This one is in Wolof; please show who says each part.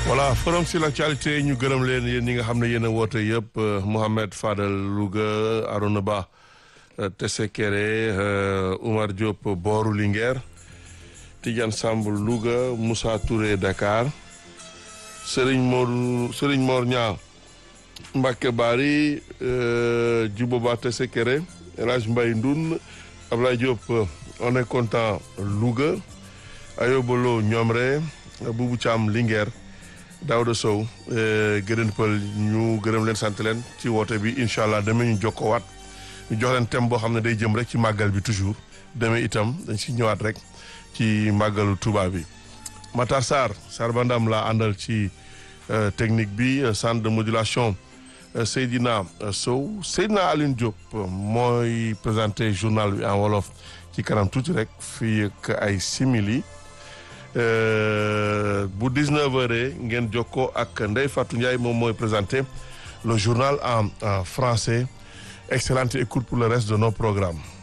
Speaker 1: voilà forum sur l'actualité ñu gërëm leen yéen ñi nga xam ne yéen a woote yëpp Mohamed Fadel Louga Arona Ba Tesse Kéré Oumar Diop Booru Linguère Tidiane Samb Louga Moussa Touré Dakar Serigne Mor Serigne Mor Niang Mbacke Bari Djibo Ba Tesse Kéré El Hadj Mbaye Ndoun Ablaye Diop on est content Louga Ayobolo Ñomre Boubou Thiam Linguère Daouda Sow gërëm pël ñu gërëm leen sant leen ci woote bi incha allah demee ñu jokkoowaat ñu jox leen thème boo xam ne day jëm rek ci màggal bi toujours demee itam dañ si ñëwaat rek ci màggalu Touba bi. Matar Sarr Sarr Bandam laa àndal ci technique bi centre de modulation Seydina Sow Seydina Alioune Diop mooy présenté journal bi en wolof ci kanam tuuti rek fii ak ay simili. bu 19 heures ngeen jokkoo ak Ndeye Fatou Ndiaye moom mooy présenté le journal en en français excellente écoute pour le reste de nos programmes